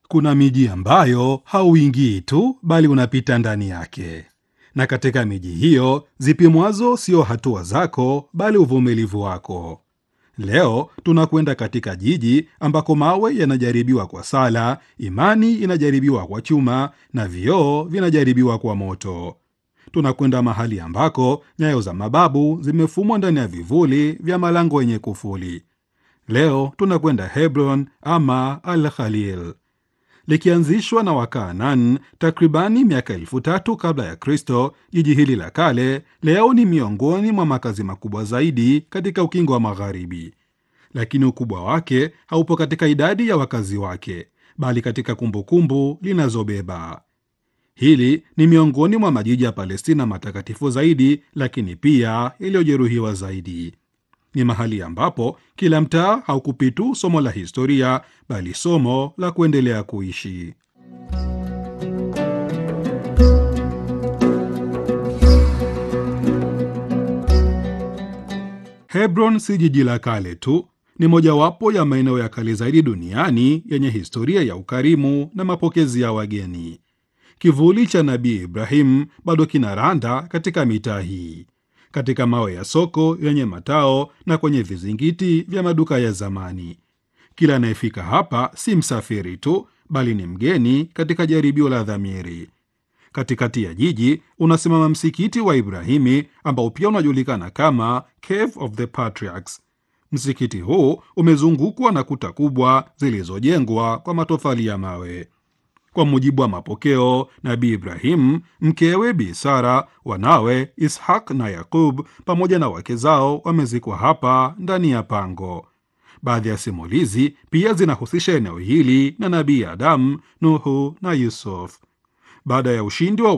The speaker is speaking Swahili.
Kuna miji ambayo hauingii tu, bali unapita ndani yake, na katika miji hiyo zipimwazo sio hatua zako, bali uvumilivu wako. Leo tunakwenda katika jiji ambako mawe yanajaribiwa kwa sala, imani inajaribiwa kwa chuma, na vioo vinajaribiwa kwa moto. Tunakwenda mahali ambako nyayo za mababu zimefumwa ndani ya vivuli vya malango yenye kufuli. Leo tunakwenda Hebron ama Al Khalil. Likianzishwa na Wakaanan takribani miaka elfu tatu kabla ya Kristo, jiji hili la kale leo ni miongoni mwa makazi makubwa zaidi katika ukingo wa Magharibi. Lakini ukubwa wake haupo katika idadi ya wakazi wake, bali katika kumbukumbu linazobeba. Hili ni miongoni mwa majiji ya Palestina matakatifu zaidi, lakini pia iliyojeruhiwa zaidi. Ni mahali ambapo kila mtaa haukupi tu somo la historia, bali somo la kuendelea kuishi. Hebron si jiji la kale tu, ni mojawapo ya maeneo ya kale zaidi duniani yenye historia ya ukarimu na mapokezi ya wageni. Kivuli cha Nabii Ibrahim bado kinaranda katika mitaa hii, katika mawe ya soko yenye matao na kwenye vizingiti vya maduka ya zamani. Kila anayefika hapa si msafiri tu, bali ni mgeni katika jaribio la dhamiri. Katikati ya jiji unasimama msikiti wa Ibrahimi ambao pia unajulikana kama Cave of the Patriarchs. Msikiti huu umezungukwa na kuta kubwa zilizojengwa kwa matofali ya mawe. Kwa mujibu wa mapokeo, Nabii Ibrahim, mkewe Bi Sara, wanawe Ishaq na Yakub pamoja na wake zao wamezikwa hapa ndani ya pango. Baadhi ya simulizi pia zinahusisha eneo hili na Nabii Adamu, Nuhu na Yusuf. Baada ya ushindi wa